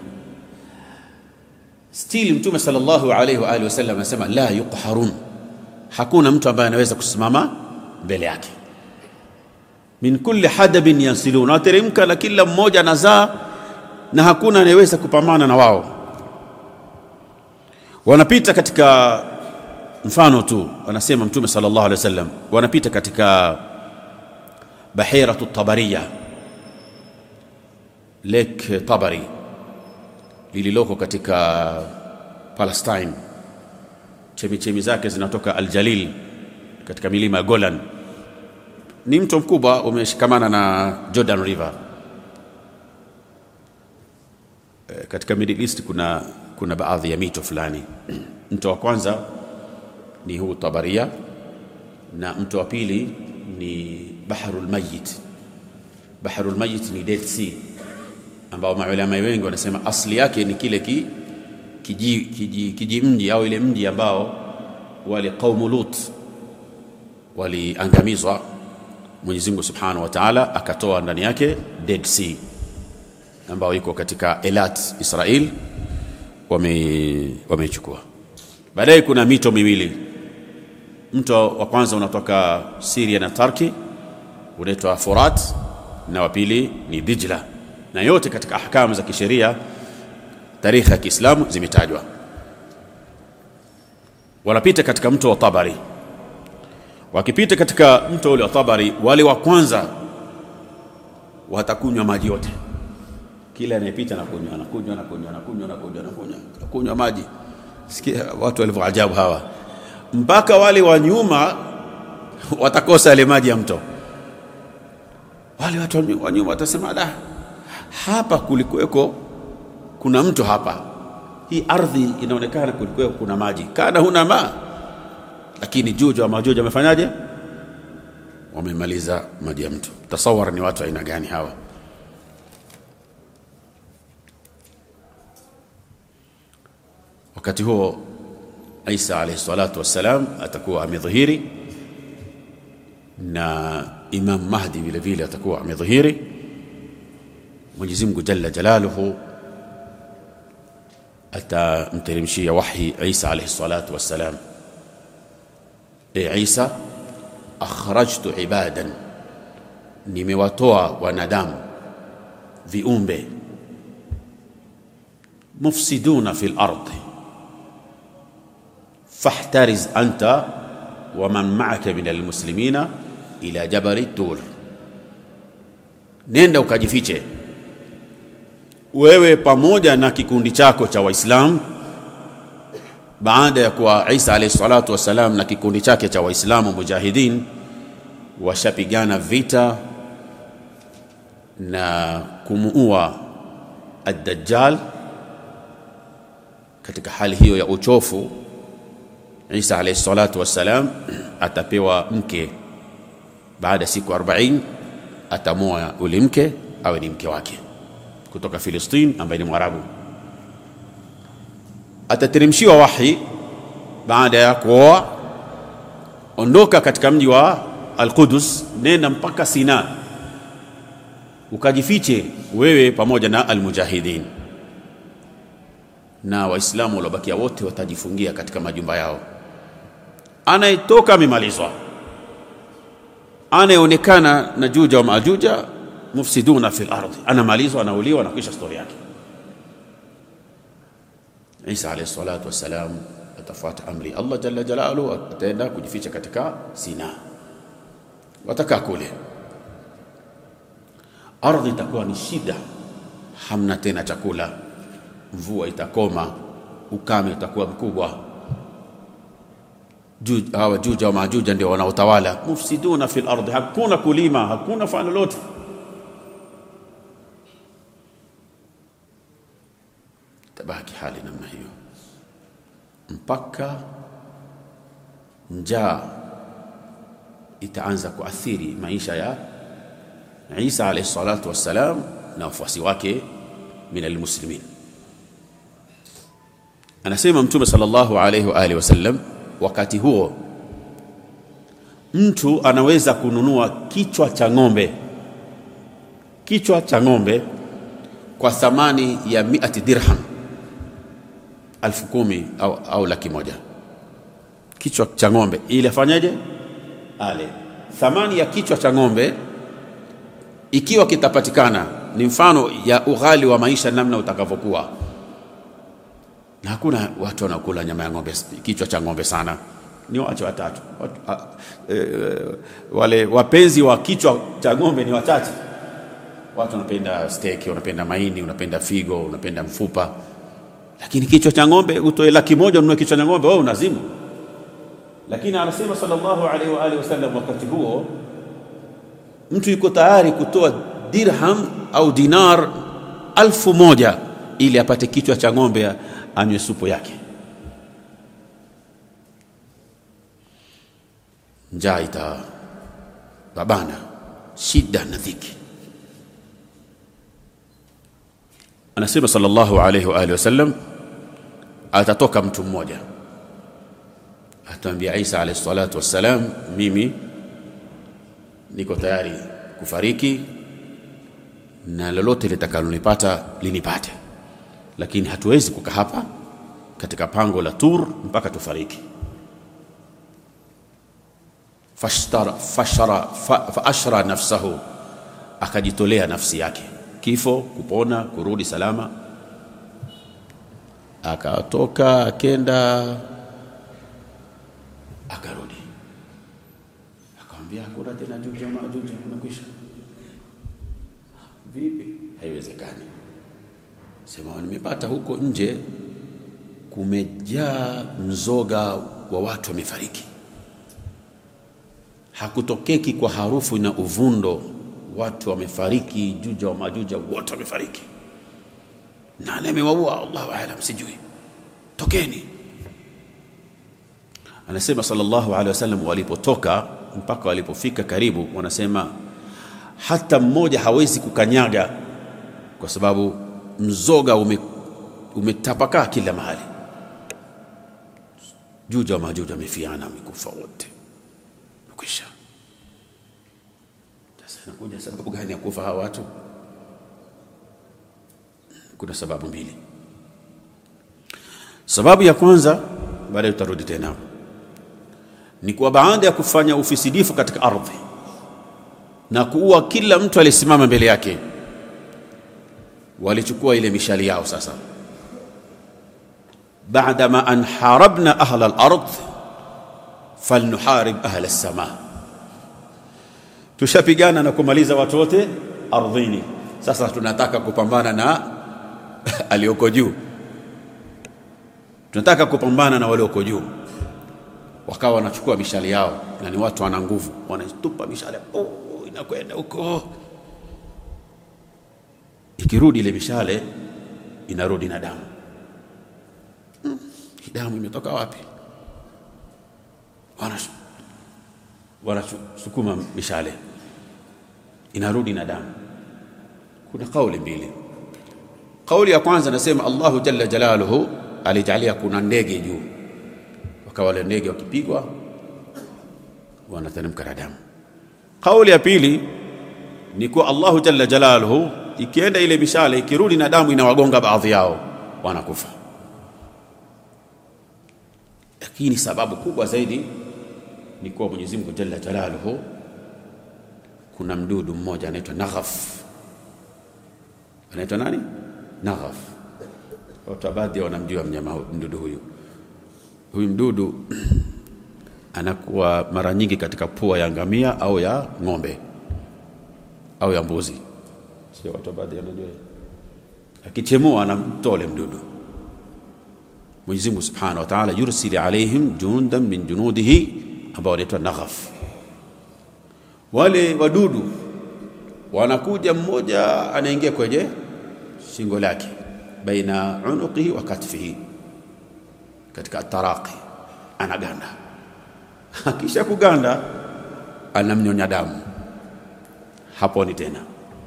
Still Mtume sallallahu alaihi wa alihi wasallam anasema la yuqharun, hakuna mtu ambaye anaweza kusimama mbele yake. Min kulli hadabin yansilun, wateremka na kila mmoja anazaa, na hakuna anayeweza kupambana na wao. Wanapita katika mfano tu, wanasema Mtume sallallahu alaihi wasallam, wanapita katika bahiratu Tabariya, Lake Tabari lililoko katika Palestine. Chemichemi zake zinatoka Aljalil katika milima ya Golan. Ni mto mkubwa umeshikamana na Jordan River. E, katika Middle East kuna, kuna baadhi ya mito fulani. Mto wa kwanza ni huu Tabaria na mto wa pili ni Baharul Mayyit. Baharul Mayyit ni Dead Sea ambao maulama wengi wanasema asli yake ni kile ki, kiji, kiji, kiji mji au ile mji ambao wale qaumu Lut waliangamizwa. Mwenyezi Mungu Subhanahu wa Ta'ala akatoa ndani yake Dead Sea ambao iko katika Elat Israel, wameichukua wame. Baadaye kuna mito miwili. Mto wa kwanza unatoka Syria na Turkey unaitwa Furat na wa pili ni Dijla na yote katika ahkamu za kisheria tarikhi ya Kiislamu zimetajwa. Wanapita katika mto wa Tabari. Wakipita katika mto ule wa Tabari, wale wa kwanza watakunywa maji yote. Kila anayepita anakunywa, anakunywa, anakunywa, anakunywa, anakunywa, anakunywa, anakunywa maji. Sikia watu walivyoajabu hawa, mpaka wale wa nyuma watakosa yale maji ya mto. Wale watu wa nyuma watasema da hapa kulikuweko kuna mto hapa, hii ardhi inaonekana kulikuweko kuna maji, kana huna ma. Lakini Juja wa Majuja wamefanyaje? Wamemaliza maji ya mto. Tasawara ni watu aina gani hawa? Wakati huo Isa alayhi salatu wassalam atakuwa amedhihiri na Imam Mahdi vile vile atakuwa amedhihiri. Mwenyezi Mungu Jalla Jalaluhu atamteremshia wahyi Isa alayhi salatu wassalam, e Isa, akhrajtu ibadan, nimewatoa wanadamu viumbe, mufsiduna fil ardi fahtariz anta wa man ma'aka min almuslimina ila jabali tur, nenda ukajifiche wewe pamoja na kikundi chako cha Waislamu baada ya kuwa Isa alayhi salatu wassalam na kikundi chake cha Waislamu mujahidin washapigana vita na kumuua ad-Dajjal. Katika hali hiyo ya uchofu, Isa alayhi salatu wassalam atapewa mke baada ya siku 40, atamoa ule mke awe ni mke wake kutoka Filistini ambaye ni Mwarabu. Atateremshiwa wahi baada ya kuoa, ondoka katika mji wa Al-Qudus, nenda mpaka Sina ukajifiche wewe pamoja na almujahidin, na Waislamu waliobakia wote watajifungia katika majumba yao. Anayetoka amemalizwa, anayeonekana na Juja wa Majuja mufsiduna fil ardi, anamalizwa, anauliwa, anakwisha stori yake. Isa alayhi salatu wassalam atafuata amri Allah jalla jalaluhu, ataenda kujificha katika Sina, watakaa kule. Ardhi itakuwa ni shida, hamna tena chakula, mvua itakoma, ukame utakuwa mkubwa. Hawa Juja wa Majuja ndio wanaotawala, mufsiduna fil ardhi, hakuna kulima, hakuna fanya lolote. Tabaki hali namna hiyo mpaka njaa itaanza kuathiri maisha ya Isa alayhi salatu wassalam na wafuasi wake min almuslimin. Anasema Mtume sallallahu alayhi wa alihi wasallam, wakati huo mtu anaweza kununua kichwa cha ng'ombe, kichwa cha ng'ombe kwa thamani ya miati dirham alfu kumi au, au laki moja kichwa cha ng'ombe ili afanyaje? Ale. Thamani ya kichwa cha ng'ombe ikiwa kitapatikana, ni mfano ya ughali wa maisha namna utakavyokuwa, na hakuna watu wanaokula nyama ya ng'ombe, kichwa cha ng'ombe sana, ni wache watatu watu, a, e, wale wapenzi wa kichwa cha ng'ombe ni wachache. Watu wanapenda steak, wanapenda maini, unapenda figo, unapenda mfupa lakini kichwa cha ng'ombe utoe laki moja ununue kichwa cha ng'ombe, wewe unazimu. Lakini anasema sallallahu alaihi wa alihi wasallam, wakati huo mtu yuko tayari kutoa dirham au dinar alfu moja ili apate kichwa cha ng'ombe anywe supu yake. Njaa itababana, shida na dhiki. Anasema sallallahu alayhi wa alihi wasallam, atatoka mtu mmoja atamwambia Isa alayhi salatu wassalam, mimi niko tayari kufariki na lolote litakalonipata linipate, lakini hatuwezi kukaa hapa katika pango la Tur mpaka tufariki. Fashtara, fashara, fa, fa ashra nafsahu, akajitolea nafsi yake kifo, kupona, kurudi salama. Akatoka akenda, akarudi, akamwambia hakuna tena Juja Majuja, unakwisha. Vipi? Haiwezekani. Sema nimepata huko nje kumejaa mzoga wa watu wamefariki, hakutokeki kwa harufu na uvundo watu wamefariki, Juja wa Majuja wote wamefariki. Nani amewaua? Allahu aalam, sijui. Tokeni. Anasema sallallahu alaihi wasallam, walipotoka mpaka walipofika karibu, wanasema hata mmoja hawezi kukanyaga kwa sababu mzoga ume, umetapakaa kila mahali. Juja wa Majuja wamefiana, wamekufa wote, kwisha Nakuja sababu gani ya kufa hawa watu? Kuna sababu mbili. Sababu ya kwanza, baadaye tutarudi tena hapo, ni kwa baada ya kufanya ufisidifu katika ardhi na kuua kila mtu aliyesimama mbele yake, walichukua ile mishali yao. Sasa baadama an harabna ahla al-ard falnuharib ahla as-samaa tushapigana na kumaliza watu wote ardhini, sasa tunataka kupambana na alioko juu, tunataka kupambana na walioko juu. Wakawa wanachukua mishale yao, na ni watu wana nguvu, wanatupa mishale, oh, inakwenda huko. Ikirudi ile mishale inarudi na damu. Hmm, damu imetoka wapi? wanasukuma mishale inarudi na damu. Kuna kauli mbili. Kauli ya kwanza nasema Allahu jalla jalaluhu alijalia kuna ndege juu, wakawa wale ndege wakipigwa wanateremka na damu. Kauli ya pili ni kuwa Allahu jalla jalaluhu ikienda ile mishale ikirudi na damu inawagonga baadhi yao wanakufa, lakini sababu kubwa zaidi ni kuwa Mwenyezi Mungu jalla jalaluhu, kuna mdudu mmoja anaitwa naghaf. Anaitwa nani? Naghaf. Watu baadhi wanamjua mnyama mdudu huyu. huyu mdudu anakuwa mara nyingi katika pua ya ngamia au ya ng'ombe au ya mbuzi, sio watu baadhi wanajua. Akichemua anamtole mdudu. Mwenyezi Mungu Subhanahu wa Ta'ala yursili alaihim jundan min junudihi ambao wanaitwa naghaf. Wale wadudu wanakuja, mmoja anaingia kwenye shingo lake, baina unuqihi wa katfihi, katika taraqi, anaganda. Akisha kuganda, anamnyonya damu, haponi tena.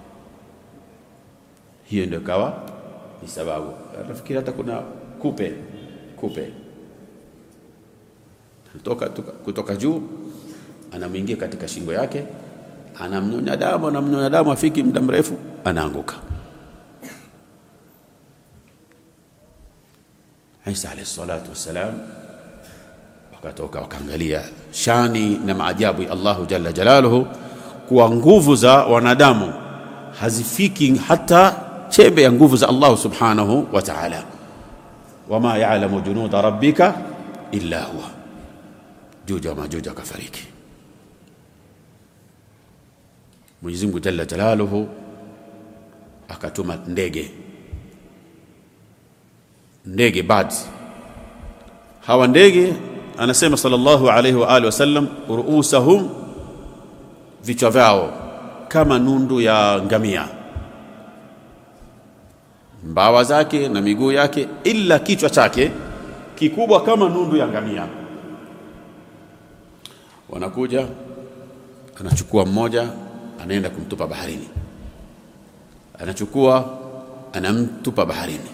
Hiyo ndio kawa ni sababu. Nafikiri hata kuna kupe kupe kutoka, kutoka juu anamwingia katika shingo yake, anamnyonya damu, anamnyonya damu, afiki muda mrefu, anaanguka. Isa alayhi salatu wassalam wakatoka wakaangalia shani na maajabu ya Allahu jalla jalaluhu, kuwa nguvu za wanadamu hazifiki hata chembe ya nguvu za Allahu subhanahu wa ta'ala wama ya'lamu junuda rabbika illa huwa. Juja wa Majuja akafariki. Mwenyezi Mungu jalla jalaluhu akatuma ndege, ndege birds. Hawa ndege anasema sallallahu alayhi wa alihi wasallam, ruusahum, vichwa vyao kama nundu ya ngamia mbawa zake na miguu yake, ila kichwa chake kikubwa kama nundu ya ngamia. Wanakuja, anachukua mmoja, anaenda kumtupa baharini, anachukua, anamtupa baharini.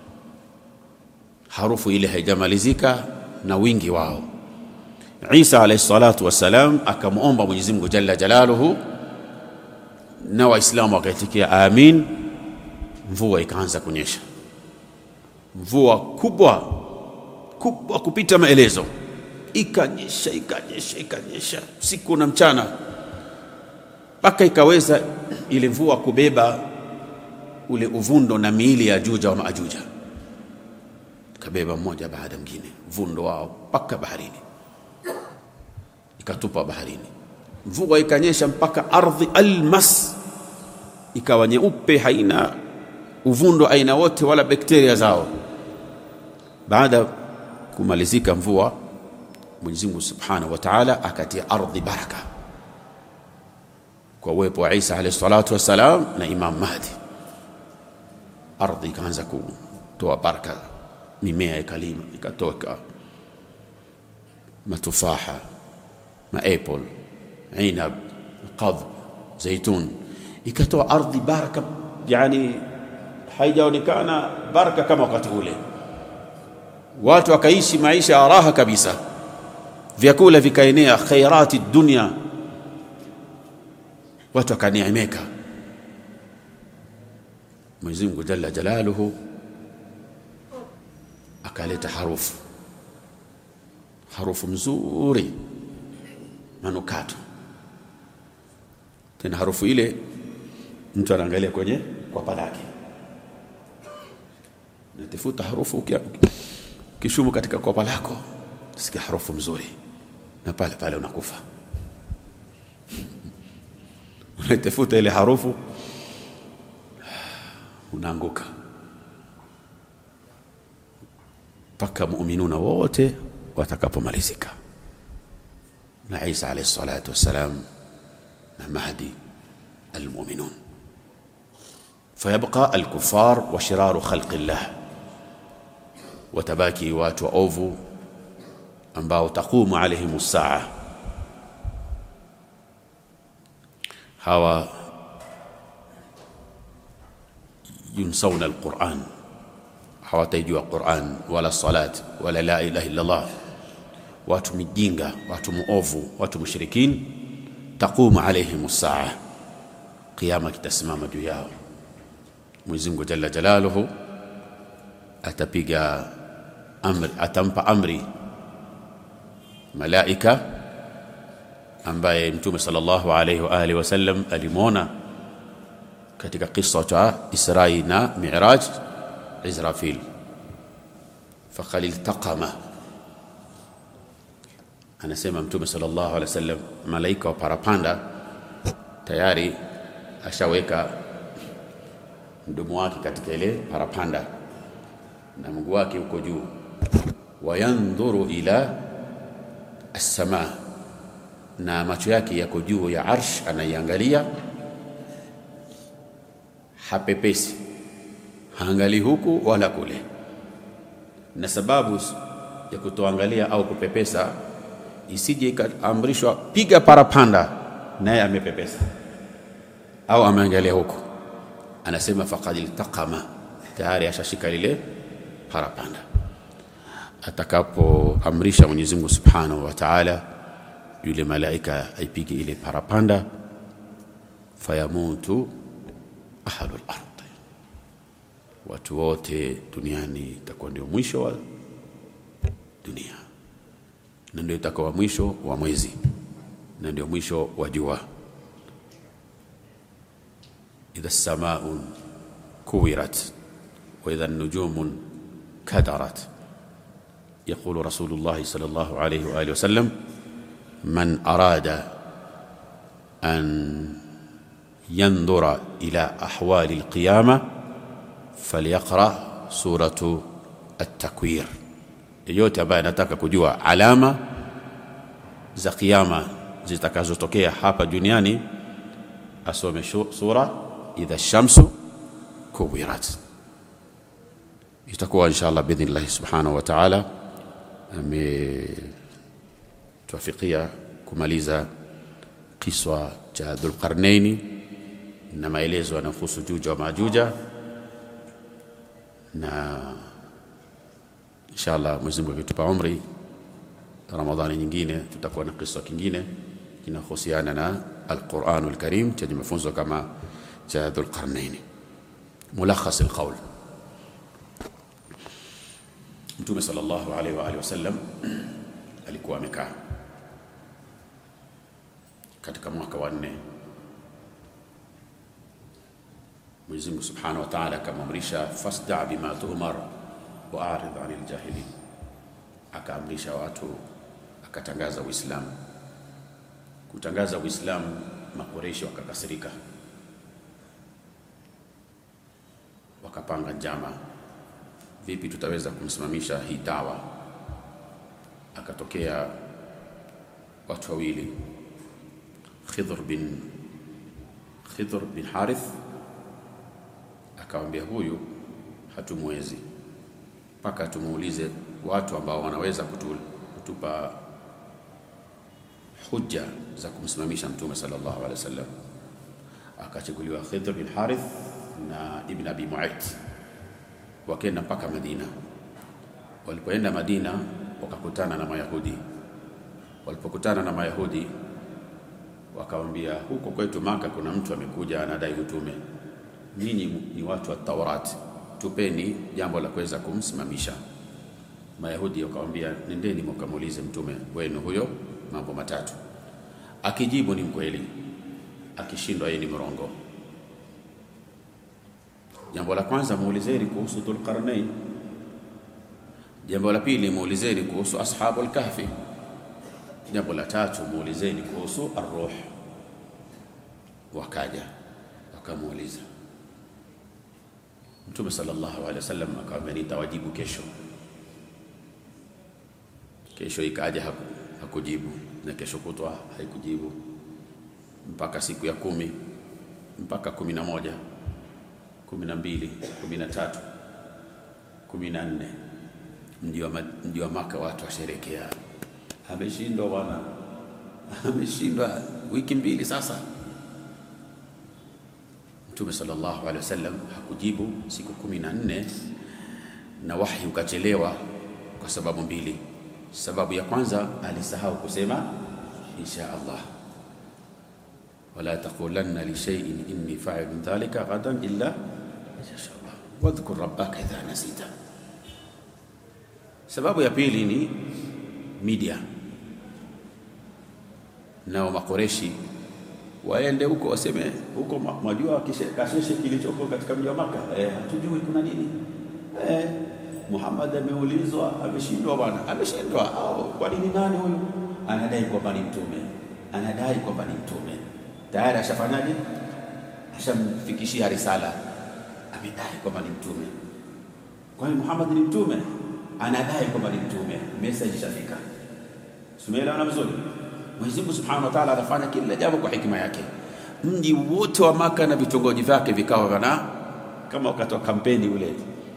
Harufu ile haijamalizika na wingi wao. Isa alayhi salatu wassalam akamwomba Mwenyezi Mungu jalla jalaluhu, na Waislamu wakaitikia amin. Mvua ikaanza kunyesha, mvua kubwa kubwa kupita maelezo, ikanyesha ikanyesha ikanyesha usiku na mchana, mpaka ikaweza ile mvua kubeba ule uvundo na miili ya Juja wa Maajuja, ikabeba mmoja baada mwingine uvundo wao mpaka baharini, ikatupa baharini. Mvua ikanyesha mpaka ardhi almas ikawa nyeupe, haina uvundo aina wote wala bakteria zao. Baada ya kumalizika mvua, Mwenyezi Mungu Subhanahu wa Ta'ala akatia ardhi baraka kwa uwepo wa Isa alayhi salatu wassalam na Imam Mahdi. Ardhi ikaanza kutoa baraka, mimea ikalima, ikatoka matufaha, maapple, inab, qadh, zaitun, ikatoa ardhi baraka, yani haijaonekana baraka kama wakati ule. Watu wakaishi maisha ya raha kabisa, vyakula vikaenea, khairati dunia, watu wakaneemeka. Mwenyezi Mungu jalla jalaluhu akaleta harufu, harufu mzuri, manukato. Tena harufu ile mtu anaangalia kwenye kwapa lake natifuta harufu kishumu katika kopa lako, sikia harufu mzuri, na pale pale unakufa. Unaitafuta ile harufu, unaanguka, mpaka muminuna wote watakapomalizika na Isa alayhi salatu wassalam na Mahdi almuminun, fayabqa alkufar wa shiraru khalqi llah watabaki watu waovu ambao taqumu alaihim saa. Hawa yunsawna alquran, hawataijua Quran wala salat wala la ilaha illa Allah. Watu mijinga, watu muovu, watu mushrikin. Taqumu alaihim saa, qiyama kitasimama juu yao. Mwenyezi Mungu jalla jalaluhu atapiga amri, atampa amri malaika ambaye Mtume sallallahu alayhi wa alihi wasallam alimwona katika kisa cha Israi na Miraj, Israfil. Faqad iltaqama anasema Mtume sallallahu alaihi wasallam, malaika wa parapanda tayari ashaweka mdomo wake katika ile parapanda na mguu wake uko juu, wayandhuru ila as-samaa, na macho yake yako juu ya arsh, anaiangalia, hapepesi, haangalii huku wala kule. Na sababu ya kutoangalia au kupepesa isije ikaamrishwa piga parapanda, naye amepepesa au ameangalia huku, anasema faqad iltaqama, tayari ashashika lile parapanda. Atakapoamrisha Mwenyezi Mungu Subhanahu wa Ta'ala, yule malaika aipige ile parapanda, fayamutu ahlul ardh, watu wote duniani itakuwa ndio mwisho wa dunia na ndio itakuwa mwisho wa mwezi na ndio mwisho wa jua. idha samaun kuwirat wa idha nujumun kadarat yaqulu Rasulullah sallallahu alayhi wa alihi wasallam man arada an yandhura ila ahwali alqiyama falyaqra suratu at-takwir yeyote ambaye anataka kujua alama za kiyama zitakazotokea hapa duniani asome sura idha shamsu kuwirat. Itakuwa inshallah biidhnillahi subhanahu wa ta'ala ametuafikia kumaliza kiswa cha Dhulqarnaini na maelezo yanayohusu Juja wa Majuja na inshallah Mwenyezi Mungu akitupa umri, Ramadhani nyingine tutakuwa na kisa kingine kinahusiana na Al-Qur'anul Karim chenye mafunzo kama cha Dhulqarnaini. Mulakhas alqawl, Mtume sallallahu alaihi wa alihi wasallam alikuwa amekaa katika mwaka wa nne, Mwenyezi Mungu Subhanahu wa Ta'ala akamwamrisha fasda bima tu'mar waaridh anil jahilin, akaamrisha watu, akatangaza Uislamu. Kutangaza Uislamu, Makureishi wakakasirika, wakapanga njama, vipi tutaweza kumsimamisha hii dawa. Akatokea watu wawili, Khidr bin Khidr bin Harith, akawambia huyu hatumwezi mpaka tumuulize watu ambao wanaweza kutu, kutupa hujja za kumsimamisha Mtume sallallahu alaihi wasallam. Akachaguliwa Khidr bin Harith na Ibn Abi Muayt, wakaenda mpaka Madina. Walipoenda Madina wakakutana na Mayahudi. Walipokutana na Mayahudi wakamwambia, huko kwetu Maka kuna mtu amekuja anadai utume, nyinyi ni watu wa Taurati tupeni jambo la kuweza kumsimamisha. Mayahudi wakamwambia, nendeni mkamuulize mtume wenu huyo mambo matatu, akijibu ni mkweli, akishindwa yeye ni mrongo. Jambo la kwanza muulizeni kuhusu Dhulqarnain. Jambo la pili muulizeni kuhusu ashabul kahfi. Jambo la tatu muulizeni kuhusu ar-ruh. Wakaja wakamuuliza Mtume sallallahu alaihi wasallam akamwambia nitawajibu kesho. Kesho ikaja haku, hakujibu na kesho kutwa haikujibu mpaka siku ya kumi mpaka kumi na moja kumi na mbili kumi na tatu kumi na nne mji wa Maka watu washerekea, ameshindwa bwana, ameshindwa wiki mbili sasa. Mtume sallallahu alaihi wasallam hakujibu siku kumi na nne na wahi ukachelewa kwa sababu mbili. Sababu ya kwanza alisahau kusema insha Allah, wala taqulanna li shay'in inni fa'ilun dhalika ghadan illa insha Allah wadhkur rabbaka idha nasita. Sababu ya pili ni media, nao makoreshi waende huko waseme huko, mwajua kasheshe kilichoko katika mji wa Maka, eh, hatujui kuna nini eh, Muhammad ameulizwa, ameshindwa bwana, ameshindwa. Au kwa nini? Nani huyu anadai kwamba ni mtume, anadai kwamba ni mtume, tayari ashafanyaje? Ashamfikishia risala, amedai kwamba ni mtume. Kwa hiyo Muhammad ni mtume, anadai kwamba ni mtume, message ishafika. Tumeelewana vizuri? Mwenyezi Mungu Subhanahu wa Ta'ala anafanya kila jambo kwa hikima yake. Mji wote wa Maka na vitongoji vyake vikawa vana kama wakati wa kampeni ule,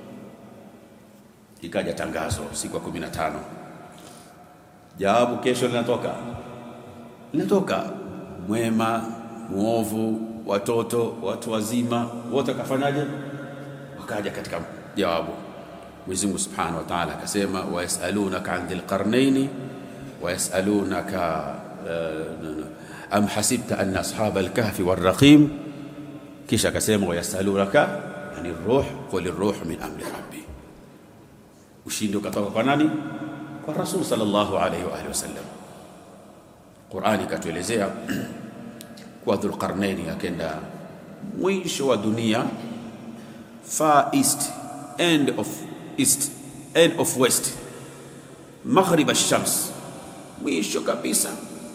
ikaja tangazo siku ya kumi na tano, jawabu kesho linatoka, linatoka mwema, muovu, watoto, watu wazima, wote wakafanyaje? Wakaja katika jawabu. Mwenyezi Mungu Subhanahu wa Ta'ala akasema, wayasalunaka an dhil qarnaini wayasalunaka uh, am hasibta anna ashaba alkahfi warraqim, kisha akasema wayasalunaka ani ruh qul ruh min amri rabbi. Ushindi ukatoka kwa nani? Kwa Rasul sallallahu alayhi wa alihi wasallam. Qur'ani ikatuelezea kwa Dhulqarnaini akenda mwisho wa dunia, far east end of east end of west, maghrib ash-shams, mwisho kabisa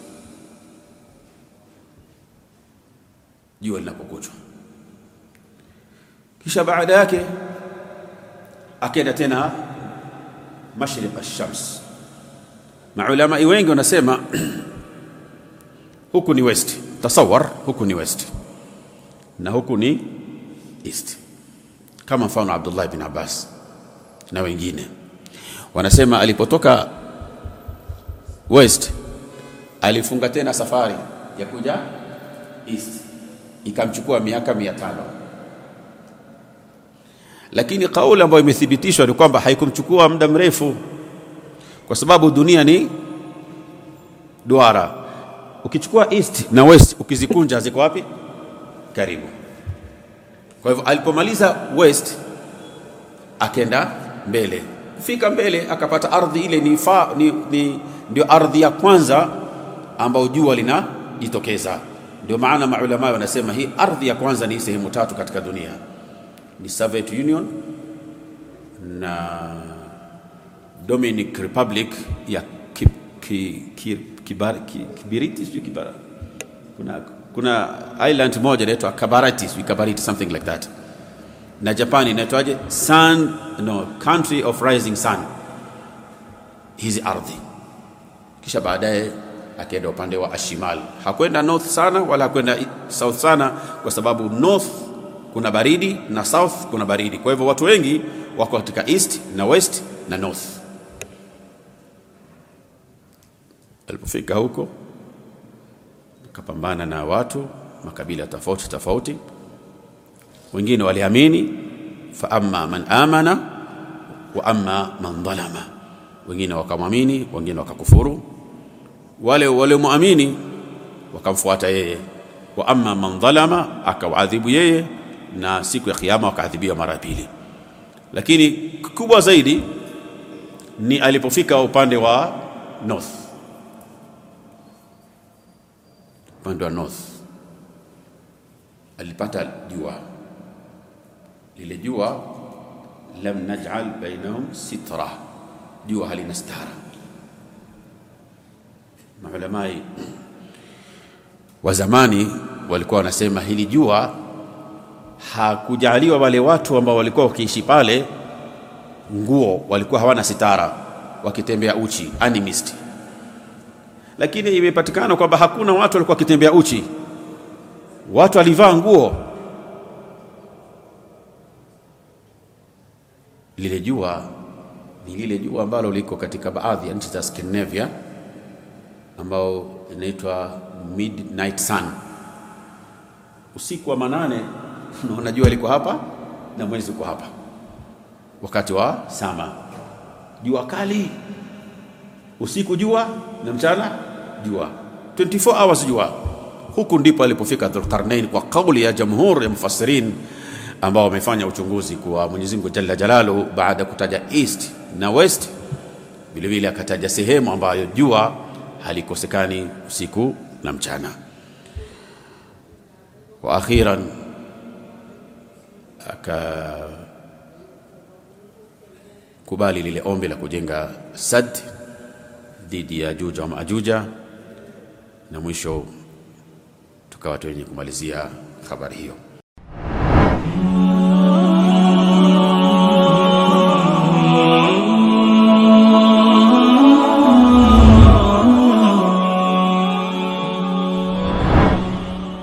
jua linapokuchwa. Kisha baada yake akenda tena mashriq ash-shams. Maulamai wengi wanasema huku ni west, tasawar, huku ni west na huku ni east, kama mfano Abdullah bin Abbas na wengine wanasema alipotoka west alifunga tena safari ya kuja east, ikamchukua miaka mia tano lakini kauli ambayo imethibitishwa ni kwamba haikumchukua muda mrefu, kwa sababu dunia ni duara. Ukichukua east na west ukizikunja ziko wapi? Karibu. Kwa hivyo alipomaliza west akenda mbele, fika mbele akapata ardhi ile ni, fa, ni, ni ndio ardhi ya kwanza ambayo jua linajitokeza. Ndio maana maulama wanasema hii ardhi ya kwanza ni sehemu tatu katika dunia ni Soviet Union na Dominic Republic ya ki, ki, ki, kibar, ki, Kibiriti sijui Kibara. Kuna, kuna island moja inaitwa Kabarati sijui Kabariti something like that, na Japan inaitwaje? Sun no, country of rising sun, hizi ardhi. Kisha baadaye akaenda upande wa ashimal, hakwenda north sana wala hakwenda south sana, kwa sababu north kuna baridi na south kuna baridi. Kwa hivyo watu wengi wako katika east na west na north. Alipofika huko akapambana na watu makabila tofauti tofauti, wengine waliamini, fa amma man amana wa amma man dhalama, wengine wakamwamini, wengine wakakufuru. Wale waliomwamini wakamfuata yeye, wa amma man dhalama, akawaadhibu yeye na siku ya kiyama wakaadhibiwa mara pili. Lakini kubwa zaidi ni alipofika upande wa north, upande wa north alipata jua lile jua, lam naj'al bainahum sitra, jua halina stara. Maulamai wa zamani walikuwa wanasema hili jua hakujaliwa wale watu ambao walikuwa wakiishi pale nguo, walikuwa hawana sitara, wakitembea uchi animist. Lakini imepatikana kwamba hakuna watu walikuwa wakitembea uchi, watu walivaa nguo. Lile jua ni lile jua ambalo liko katika baadhi ya nchi za Scandinavia, ambao inaitwa midnight sun, usiku wa manane unaona jua liko hapa na mwezi uko hapa, wakati wa sama, jua kali, usiku jua na mchana jua, 24 hours jua. Huku ndipo alipofika Dhulqarnain kwa kauli ya jamhur ya mufassirin ambao wamefanya uchunguzi kwa Mwenyezi Mungu Jalla Jalalu, baada ya kutaja east na west, vile vile akataja sehemu ambayo jua halikosekani usiku na mchana. Wa akhiran akakubali lile ombi la kujenga sad dhidi ya Ajuja wa Maajuja, na mwisho tukawa tuwenye kumalizia habari hiyo.